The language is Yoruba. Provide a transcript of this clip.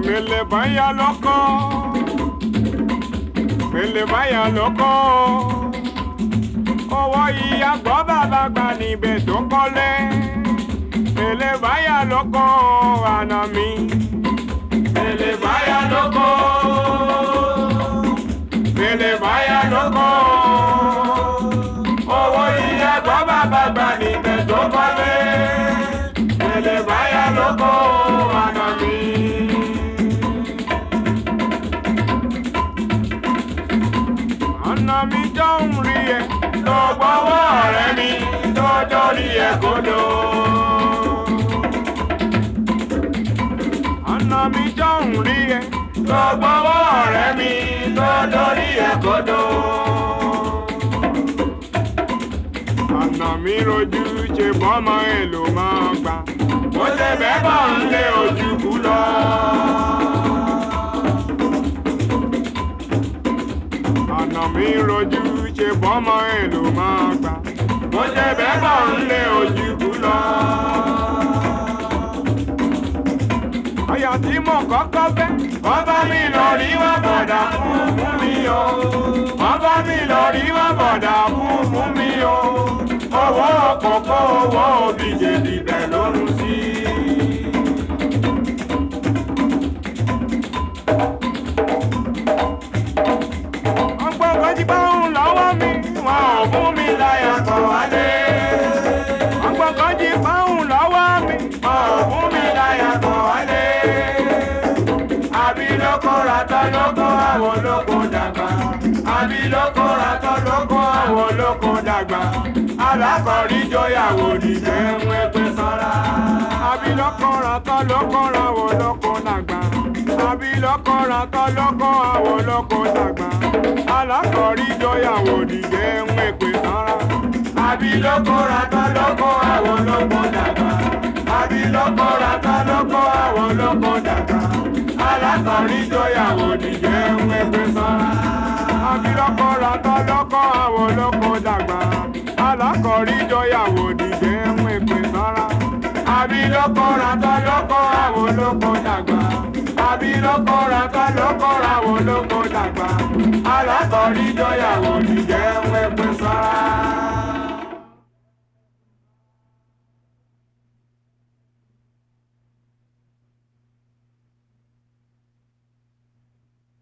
Mele báyà lọ́kọ́. Mele báyà lọ́kọ́. Owó ìyá gbọ́ bàbá gbà níbẹ̀ tó kọ́lé. Mele báyà lọ́kọ́ àná mi. Mele báyà lọ́kọ́. Mele báyà lọ́kọ́. Owó ìyá gbọ́ bàbá gbà níbẹ̀ tó kọ́lé. Mele báyà lọ́kọ́ àná mi. ọ̀nà mi jọ ń rí ẹ tó gbọ́wọ́ ọ̀rẹ́ mi tó dórí ẹ kodò. ọ̀nà mi jọ ń rí ẹ tó gbọ́wọ́ ọ̀rẹ́ mi tó dórí ẹ kodò. ọ̀nà mi rojú ṣe bọ́mọ èlò máa gbà bó ṣe bẹ́ẹ̀ bọ̀ ń lé ojú kú lọ. ọ̀nà mi rojú ṣe bọ́mọ èlò máa gbà. mo ṣe bẹ́ẹ̀ bọ̀ ń lé ojú kú lọ. ọyà tí mo kọ́kọ́ fẹ́. wọ́n bá mi lọ rí wọ́n bọ̀dà fún fún mi o. wọ́n bá mi lọ rí wọ́n bọ̀dà fún fún mi o. owó kòkó owó òbí jèdì bẹ̀ lórun sí i. ọgbọ́n kan jí báwọn lọ́wọ́ mi wọn ò fún mi láyà kọ̀ wálé. ọgbọ́n kan jí báwọn lọ́wọ́ mi wọn ò fún mi láyà kọ̀ wálé. àbí lóko ratọ́ lóko àwọn olóko dàgbà. àbí lóko ratọ́ lóko àwọn olóko dàgbà. alákọ̀rí jóyàwó nìjẹ́ ń wẹ́pẹ́ sọ́ra. àbí lóko ratọ́ lóko àwọn olóko dàgbà. àbí lóko ratọ́ lóko àwọn olóko dàgbà alákọ̀rí jọyàwó nìyẹn ń wẹ̀pẹ̀ sára. àbí lóko ratọ́ lóko àwọn lóko dàgbà. àbí lóko ratọ́ lóko àwọn lóko dàgbà. alákọ̀rí jọyàwó nìyẹn ń wẹ̀pẹ̀ sára. àbí lóko ratọ́ lóko àwọn lóko dàgbà. alákọ̀rí jọyàwó nìyẹn ń wẹ̀pẹ̀ sára. àbí lóko ratọ́ lóko àwọn lóko dàgbà. àbí lóko ratọ́ lóko àwọn lóko dàgbà alákọ̀ọ́rí jọyàwó nìjẹ́ ń wẹ́pẹ́ sára.